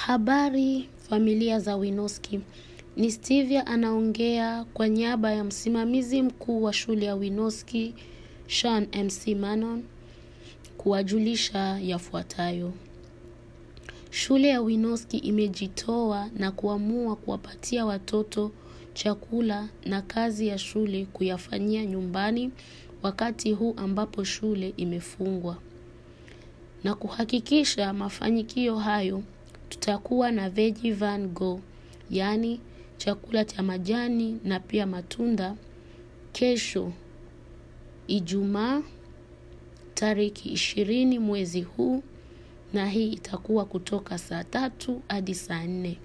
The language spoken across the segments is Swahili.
Habari familia za Winoski. Ni Stevia anaongea kwa niaba ya msimamizi mkuu wa shule ya Winoski, Sean MC Manon, kuwajulisha yafuatayo. Shule ya Winoski imejitoa na kuamua kuwapatia watoto chakula na kazi ya shule kuyafanyia nyumbani wakati huu ambapo shule imefungwa. Na kuhakikisha mafanikio hayo, tutakuwa na Veggie Van Go, yaani chakula cha majani na pia matunda kesho Ijumaa tariki ishirini mwezi huu na hii itakuwa kutoka saa tatu hadi saa nne.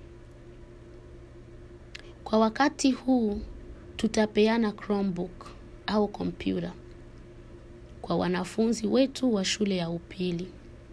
Kwa wakati huu tutapeana Chromebook au kompyuta kwa wanafunzi wetu wa shule ya upili,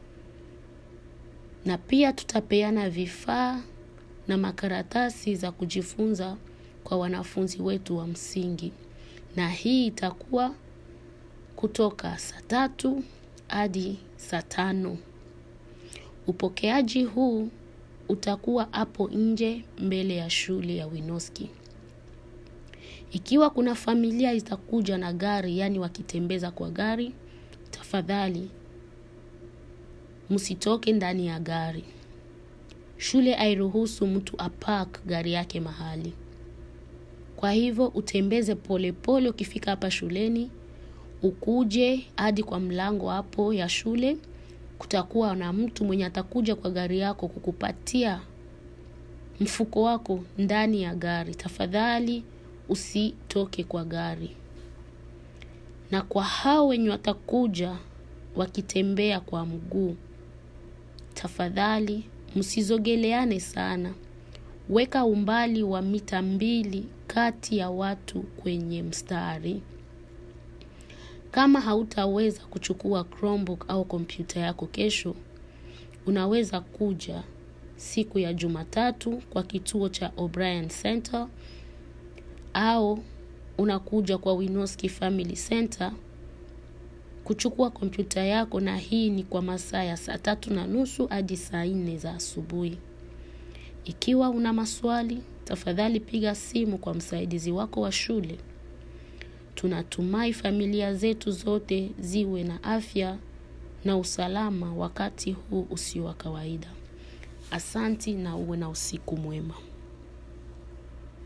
na pia tutapeana vifaa na makaratasi za kujifunza kwa wanafunzi wetu wa msingi, na hii itakuwa kutoka saa tatu hadi saa tano. Upokeaji huu utakuwa hapo nje mbele ya shule ya Winoski. Ikiwa kuna familia itakuja na gari, yaani wakitembeza kwa gari, tafadhali msitoke ndani ya gari. Shule hairuhusu mtu apark gari yake mahali. Kwa hivyo utembeze polepole pole ukifika hapa shuleni, ukuje hadi kwa mlango hapo ya shule. Kutakuwa na mtu mwenye atakuja kwa gari yako kukupatia mfuko wako ndani ya gari. Tafadhali usitoke kwa gari. Na kwa hao wenye watakuja wakitembea kwa mguu, tafadhali msizogeleane sana. Weka umbali wa mita mbili kati ya watu kwenye mstari. Kama hautaweza kuchukua Chromebook au kompyuta yako kesho, unaweza kuja siku ya Jumatatu kwa kituo cha O'Brien Center au unakuja kwa Winoski Family Center kuchukua kompyuta yako, na hii ni kwa masaa ya saa tatu na nusu hadi saa nne za asubuhi. Ikiwa una maswali, tafadhali piga simu kwa msaidizi wako wa shule. Tunatumai familia zetu zote ziwe na afya na usalama wakati huu usio wa kawaida. Asanti na uwe na usiku mwema.